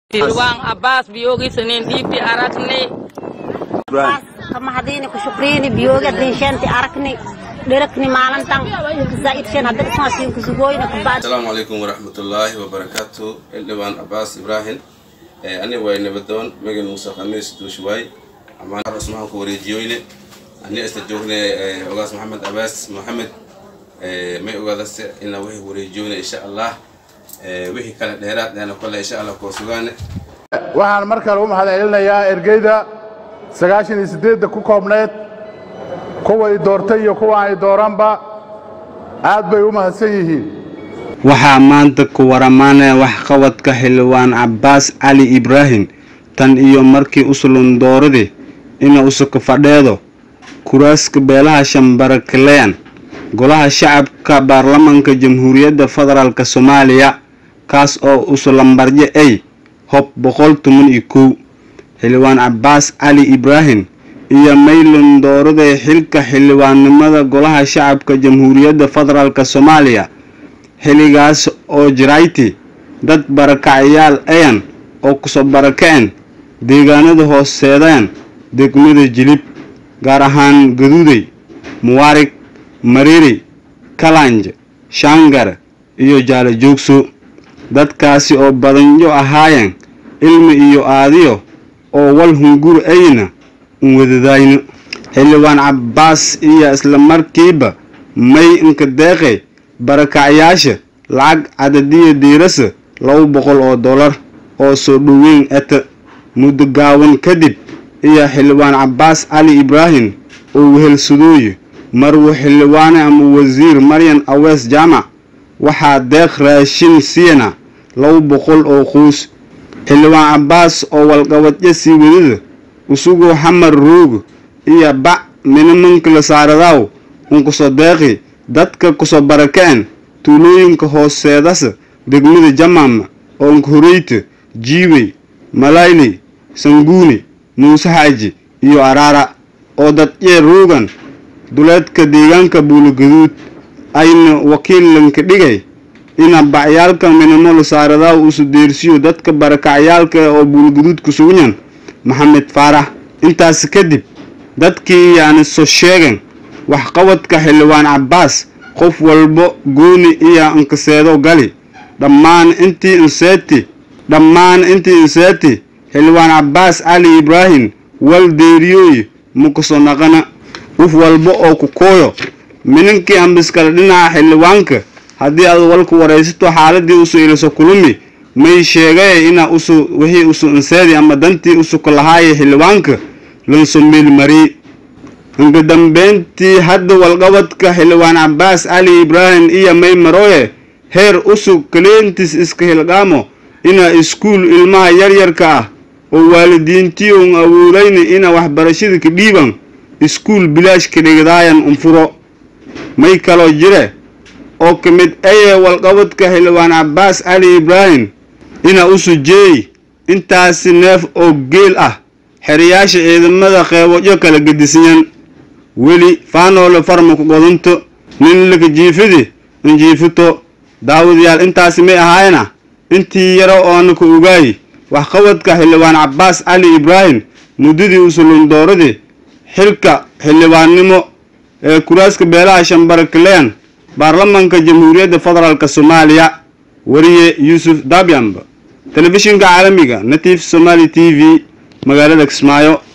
Silwang Abbas biyogi senin dipi arakne kamahadini ku shukrini biyoga dinshanti arakni dhirakni maalintan zaid shan hadda ismaasiin ku sugoyna kubad asalaamu calaykum waraxmatullaahi wabarakaatu xildhibaan cabaas ibraahim ani way nabadoon megan muuse khamiis duushuwaay amaan aros maxaan ku wareejiyoyne ani isla joogne ogaas maxamed cabaas maxamed may ogaadase inaa wixii wareejiyoyne insha allah wixii kale dheeraad eena kole insha allah koo sugaane waxaan mar kale u mahadcelinayaa ergeyda sagaashan iyo siddeedda ku koobneed kuwa i doortay iyo kuwa ay dooranba aad bay u mahadsan yihiin waxaa maanta ku waramaanaya waxqabadka xildhibaan cabbaas cali ibraahim tan iyo markii usulun dooradii ina usuka fadheedo kuraaska beelaha shambarakaleyan golaha shacabka baarlamanka jamhuuriyadda federaalk soomaaliya kaas oo usulambaryo ay hob boqol toban iyo kow xildhibaan cabbaas cali ibraahim iyo maylon dooraday xilka xildhibaannimada golaha shacabka jamhuuriyadda federaalk soomaaliya xilligaas oo jirayti dad barakacyaal ayan oo kusoo barakaceen deegaanada hooseedeen degmada jilib gaar ahaan gaduuday muwaarig mariiri kalanj shaangar iyo jaala joogso dadkaasi oo badanyo ahaayeen ilmi iyo aadiyo oo wal hungur ayna un wadadayno xildhibaan cabbaas iyo islamarkiiba may inka deeqay barakacyaasha lacag cadadiya diirasa laba boqol oo dollar oo soo dhoweyn eta muddo gaawan kadib iyo xildhibaan cabbaas cali ibraahim oo wehelsadooye marwo xildhibaane ama wasiir maryan awees jaamac waxaa deeq raashin siina laba boqol oo quus xildhibaan cabbaas oo walqabadyo sii wadada usugoo xamar roogo iyo bac minimanka la saaradaaw unkusoo deeqi dadka kusoo barakaceen tuulooyinka hooseedasa degmada jamaama oonka horeyta jiibey malayley sanguuni muuse xaaji iyo araara oo dadyeer roogan duleedka deegaanka buulogaduud ayna wakiilanka dhigay ina bacyaalka minamo la saaradaaw usu deersiyo dadka barakacyaalka oo buulogaduud ku sugnan maxamed faarax intaas kadib dadkii yaani soo sheegen waxqabadka xildhibaan cabbaas qof walbo gooni iyo inkaseedo gali dhammaan intii inseeti dhammaan intii inseeti xildhibaan cabbaas cali ibraahim wal deeriyooy mukaso naqana qof walba oo ku kooyo mininkii ambiskale dhinaca xildhibaanka haddii aad walku waraysato xaaladii usu iliso kulumi may sheegay ina usu wixii usu inseedi ama dantii usuka lahaaye xildhibaanka lanso meelmari inka dambeyntii hadda walqabadka xildhibaan cabbaas cali ibraahim iyo may marooye heer usug kaleentis iska hilqaamo ina iskuul ilmaha yaryarka ah oo waalidiintii un awoodayna ina waxbarashada ka dhiiban iskuul bilaash ka dhigdaayan unfuro may kaloo jire oo ka mid ayee walqabadka xildhibaan cabbaas cali ibraahim ina usu jeey intaasi neef oo geel ah xerayaasha ciidamada qeebodyo kala gedisanyan weli faanoole farmaku godunto nin laka jiifidi injiifito daawadayaal intaasi may ahaayna intii yaro oona ka ogaay waxqabadka xildhibaan cabbaas cali ibraahim muddadii usulundooradii xilka xildhibaannimo ee kuraaska beelaha shambarakaleyan baarlamanka jamhuuriyadda federaalk soomaaliya wariye yuusuf dabyamba telefishinka caalamiga natif somaali t v magaalada kismaayo